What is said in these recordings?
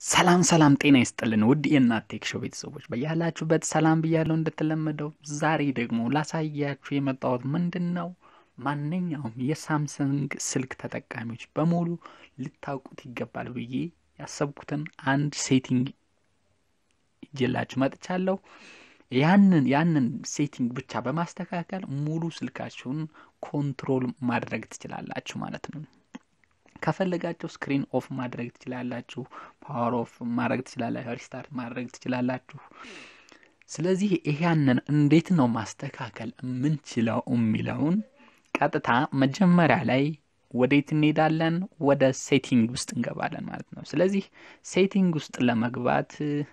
ሰላም ሰላም፣ ጤና ይስጥልን ውድ የእናት ቴክ ሾው ቤተሰቦች በያላችሁበት ሰላም ብያለው። እንደተለመደው ዛሬ ደግሞ ላሳያችሁ የመጣሁት ምንድን ነው ማንኛውም የሳምሰንግ ስልክ ተጠቃሚዎች በሙሉ ልታውቁት ይገባል ብዬ ያሰብኩትን አንድ ሴቲንግ ይዤላችሁ መጥቻለሁ። ያንን ያንን ሴቲንግ ብቻ በማስተካከል ሙሉ ስልካችሁን ኮንትሮል ማድረግ ትችላላችሁ ማለት ነው። ከፈለጋችሁ ስክሪን ኦፍ ማድረግ ትችላላችሁ፣ ፓወር ኦፍ ማድረግ ትችላላችሁ፣ ሪስታርት ማድረግ ትችላላችሁ። ስለዚህ ይሄንን እንዴት ነው ማስተካከል የምንችለው የሚለውን ቀጥታ መጀመሪያ ላይ ወዴት እንሄዳለን? ወደ ሴቲንግ ውስጥ እንገባለን ማለት ነው። ስለዚህ ሴቲንግ ውስጥ ለመግባት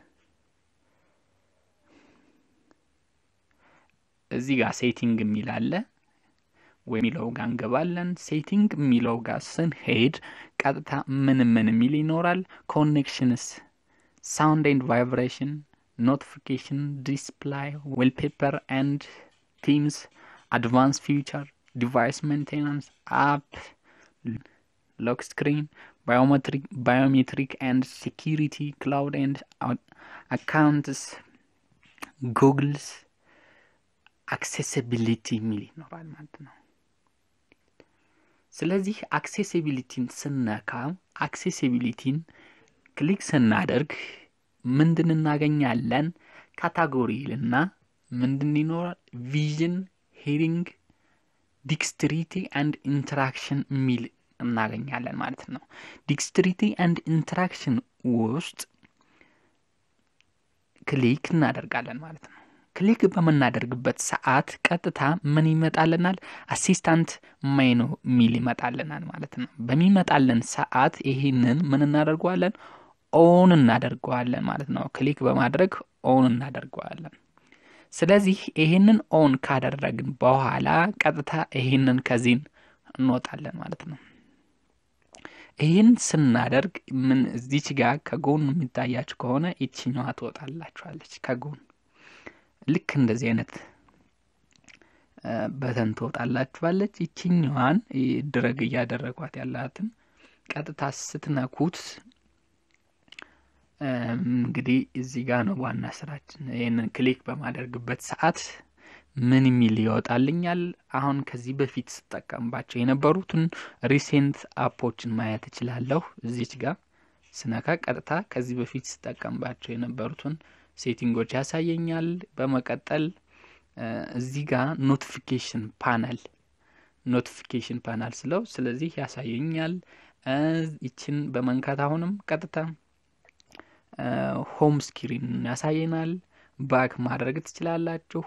እዚህ ጋር ሴቲንግ የሚል አለ ወይ የሚለው ጋር እንገባለን። ሴቲንግ የሚለው ጋር ስንሄድ ቀጥታ ምን ምን የሚል ይኖራል? ኮኔክሽንስ፣ ሳውንድ ኤንድ ቫይብሬሽን፣ ኖቲፊኬሽን፣ ዲስፕላይ፣ ዌልፔፐር ኤንድ ቲምስ፣ አድቫንስ ፊውቸር፣ ዲቫይስ ሜንቴናንስ፣ አፕ፣ ሎክ ስክሪን፣ ባዮሜትሪክ ኤንድ ሴኪሪቲ፣ ክላውድ ኤንድ አካውንትስ፣ ጉግልስ አክሴሲቢሊቲ የሚል ይኖራል ማለት ነው። ስለዚህ አክሴሲቢሊቲን ስነካ አክሴሲቢሊቲን ክሊክ ስናደርግ ምንድን እናገኛለን? ካታጎሪ ልና ምንድን ይኖራል? ቪዥን፣ ሂሪንግ፣ ዲክስትሪቲ አንድ ኢንተራክሽን የሚል እናገኛለን ማለት ነው። ዲክስትሪቲ አንድ ኢንተራክሽን ውስጥ ክሊክ እናደርጋለን ማለት ነው። ክሊክ በምናደርግበት ሰዓት ቀጥታ ምን ይመጣልናል? አሲስታንት ሜኑ ሚል ይመጣልናል ማለት ነው። በሚመጣልን ሰዓት ይህንን ምን እናደርገዋለን? ኦን እናደርገዋለን ማለት ነው። ክሊክ በማድረግ ኦን እናደርገዋለን። ስለዚህ ይህንን ኦን ካደረግን በኋላ ቀጥታ ይህንን ከዚህን እንወጣለን ማለት ነው። ይህን ስናደርግ ምን እዚች ጋር ከጎን የሚታያችሁ ከሆነ ይችኛዋ ትወጣላችኋለች ከጎን ልክ እንደዚህ አይነት በተን ትወጣላችኋለች። ይችኛዋን ድረግ እያደረጓት ያላትን ቀጥታ ስትነኩት እንግዲህ እዚህ ጋር ነው ዋና ስራችን። ይህንን ክሊክ በማደርግበት ሰዓት ምን የሚል ይወጣልኛል? አሁን ከዚህ በፊት ስጠቀምባቸው የነበሩትን ሪሴንት አፖችን ማየት እችላለሁ። እዚች ጋር ስነካ ቀጥታ ከዚህ በፊት ስጠቀምባቸው የነበሩትን ሴቲንጎች ያሳየኛል። በመቀጠል እዚህ ጋር ኖቲፊኬሽን ፓናል ኖቲፊኬሽን ፓናል ስለው ስለዚህ ያሳየኛል። ይችን በመንካት አሁንም ቀጥታ ሆም ስክሪን ያሳየናል። ባክ ማድረግ ትችላላችሁ።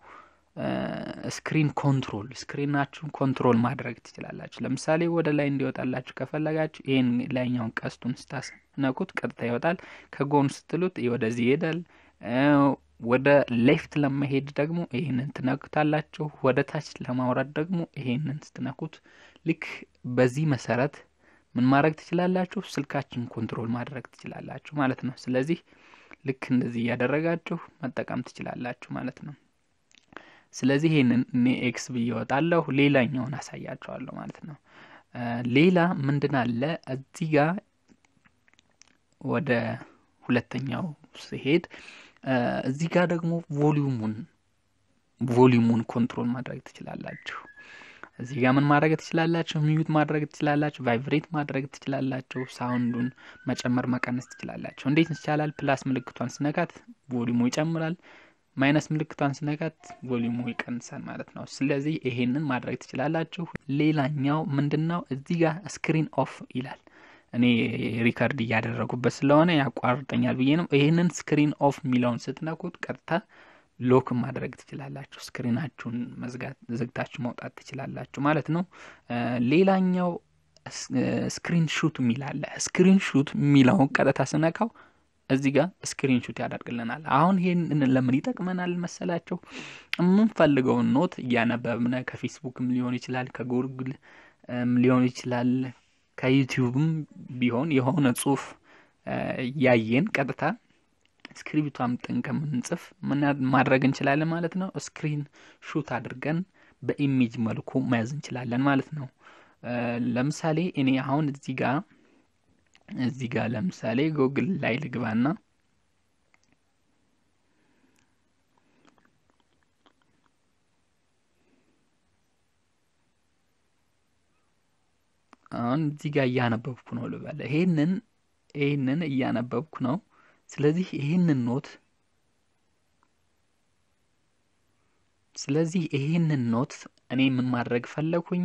ስክሪን ኮንትሮል ስክሪናችሁን ኮንትሮል ማድረግ ትችላላችሁ። ለምሳሌ ወደ ላይ እንዲወጣላችሁ ከፈለጋችሁ ይህን ላይኛውን ቀስቱን ስታስነኩት ቀጥታ ይወጣል። ከጎን ስትሉት ወደዚህ ይሄዳል። ወደ ሌፍት ለመሄድ ደግሞ ይህንን ትነኩታላችሁ። ወደ ታች ለማውረድ ደግሞ ይሄንን ስትነኩት ልክ በዚህ መሰረት ምን ማድረግ ትችላላችሁ? ስልካችን ኮንትሮል ማድረግ ትችላላችሁ ማለት ነው። ስለዚህ ልክ እንደዚህ እያደረጋችሁ መጠቀም ትችላላችሁ ማለት ነው። ስለዚህ ይህንን እኔ ኤክስ ብዬ እወጣለሁ። ሌላኛውን አሳያቸዋለሁ ማለት ነው። ሌላ ምንድን አለ እዚህ ጋር ወደ ሁለተኛው ሲሄድ እዚህ ጋር ደግሞ ቮሊዩሙን ቮሊዩሙን ኮንትሮል ማድረግ ትችላላችሁ። እዚህ ጋር ምን ማድረግ ትችላላችሁ? ሚዩት ማድረግ ትችላላችሁ። ቫይብሬት ማድረግ ትችላላችሁ። ሳውንዱን መጨመር መቀነስ ትችላላችሁ። እንዴት ይቻላል? ፕላስ ምልክቷን ስነካት ቮሊዩሙ ይጨምራል። ማይነስ ምልክቷን ስነካት ቮሊዩሙ ይቀንሳል ማለት ነው። ስለዚህ ይሄንን ማድረግ ትችላላችሁ። ሌላኛው ምንድን ነው? እዚህ ጋር ስክሪን ኦፍ ይላል። እኔ ሪከርድ እያደረጉበት ስለሆነ ያቋርጠኛል ብዬ ነው። ይህንን ስክሪን ኦፍ የሚለውን ስትነኩት ቀጥታ ሎክ ማድረግ ትችላላችሁ። ስክሪናችሁን መዝጋት ዘግታችሁ መውጣት ትችላላችሁ ማለት ነው። ሌላኛው ስክሪን ሹት የሚል አለ። ስክሪን ሹት የሚለውን ቀጥታ ስነካው እዚህ ጋር ስክሪን ሹት ያደርግልናል። አሁን ይህን ለምን ይጠቅመናል መሰላቸው? የምንፈልገውን ኖት እያነበብነ ከፌስቡክም ሊሆን ይችላል፣ ከጉግል ሊሆን ይችላል፣ ከዩቲዩብም ቢሆን የሆነ ጽሁፍ ያየን ቀጥታ ስክሪፕቱ አምጥን ከምንጽፍ ምን ማድረግ እንችላለን ማለት ነው። ስክሪን ሹት አድርገን በኢሜጅ መልኩ መያዝ እንችላለን ማለት ነው። ለምሳሌ እኔ አሁን እዚህ ጋር እዚህ ጋር ለምሳሌ ጉግል ላይ ልግባና አሁን እዚህ ጋር እያነበብኩ ነው ልበል። ይሄንን ይሄንን እያነበብኩ ነው። ስለዚህ ይሄንን ኖት ስለዚህ ይሄንን ኖት እኔ ምን ማድረግ ፈለኩኝ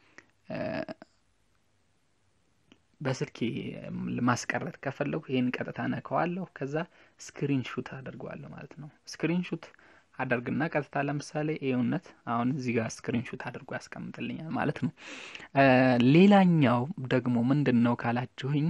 በስልኬ ማስቀረት ከፈለኩ ይህን ቀጥታ ነከዋለሁ። ከዛ ስክሪን ሹት አደርገዋለሁ ማለት ነው። ስክሪን ሹት አደርግና ቀጥታ ለምሳሌ ይኸውነት አሁን እዚህ ጋር ስክሪን ሹት አድርጎ ያስቀምጥልኛል ማለት ነው። ሌላኛው ደግሞ ምንድን ነው ካላችሁኝ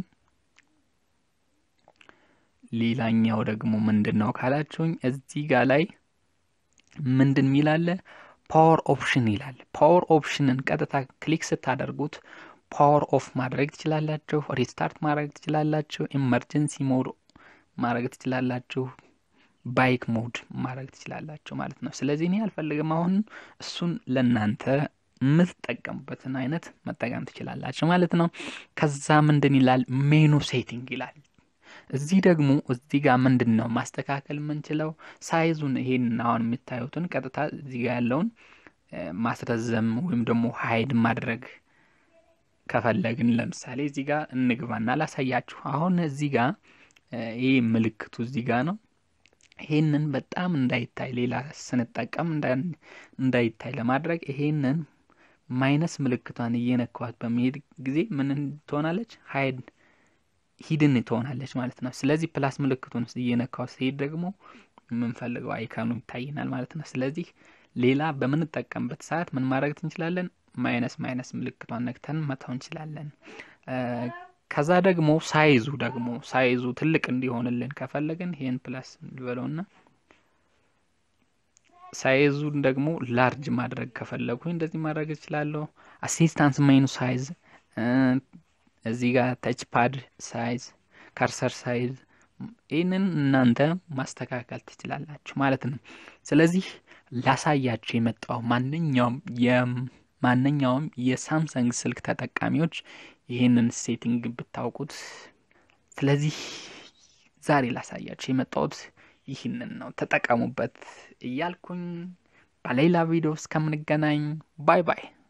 ሌላኛው ደግሞ ምንድን ነው ካላችሁኝ እዚህ ጋር ላይ ምንድን ሚላለ ፓወር ኦፕሽን ይላል። ፓወር ኦፕሽንን ቀጥታ ክሊክ ስታደርጉት ፓወር ኦፍ ማድረግ ትችላላችሁ፣ ሪስታርት ማድረግ ትችላላችሁ፣ ኢመርጀንሲ ሞድ ማድረግ ትችላላችሁ፣ ባይክ ሞድ ማድረግ ትችላላችሁ ማለት ነው። ስለዚህ እኔ አልፈልግም። አሁን እሱን ለእናንተ የምትጠቀሙበትን አይነት መጠቀም ትችላላችሁ ማለት ነው። ከዛ ምንድን ይላል ሜኑ ሴቲንግ ይላል። እዚህ ደግሞ እዚህ ጋር ምንድን ነው ማስተካከል የምንችለው ሳይዙን ይሄን አሁን የምታዩትን ቀጥታ እዚህ ጋር ያለውን ማስረዘም ወይም ደግሞ ሀይድ ማድረግ ከፈለግን ለምሳሌ እዚህ ጋር እንግባና ላሳያችሁ። አሁን እዚህ ጋር ይህ ምልክቱ እዚህ ጋር ነው። ይሄንን በጣም እንዳይታይ ሌላ ስንጠቀም እንዳይታይ ለማድረግ ይሄንን ማይነስ ምልክቷን እየነካዋት በሚሄድ ጊዜ ምን ትሆናለች? ሀይድ ሂድን ትሆናለች ማለት ነው። ስለዚህ ፕላስ ምልክቱን እየነካው ሲሄድ ደግሞ የምንፈልገው አይካኑ ይታይናል ማለት ነው። ስለዚህ ሌላ በምንጠቀምበት ሰዓት ምን ማድረግ እንችላለን? ማይነስ ማይነስ ምልክቷን ነክተን መተው እንችላለን። ከዛ ደግሞ ሳይዙ ደግሞ ሳይዙ ትልቅ እንዲሆንልን ከፈለግን ይሄን ፕላስ ልበለውና ሳይዙን ደግሞ ላርጅ ማድረግ ከፈለጉ እንደዚህ ማድረግ እችላለሁ። አሲስታንስ ሜኑ ሳይዝ እዚህ ጋር ተች ፓድ ሳይዝ፣ ከርሰር ሳይዝ ይህንን እናንተ ማስተካከል ትችላላችሁ ማለት ነው። ስለዚህ ላሳያችሁ የመጣው ማንኛውም የማንኛውም የሳምሰንግ ስልክ ተጠቃሚዎች ይህንን ሴቲንግ ብታውቁት። ስለዚህ ዛሬ ላሳያችሁ የመጣሁት ይህንን ነው፣ ተጠቀሙበት እያልኩኝ በሌላ ቪዲዮ እስከምንገናኝ ባይ ባይ።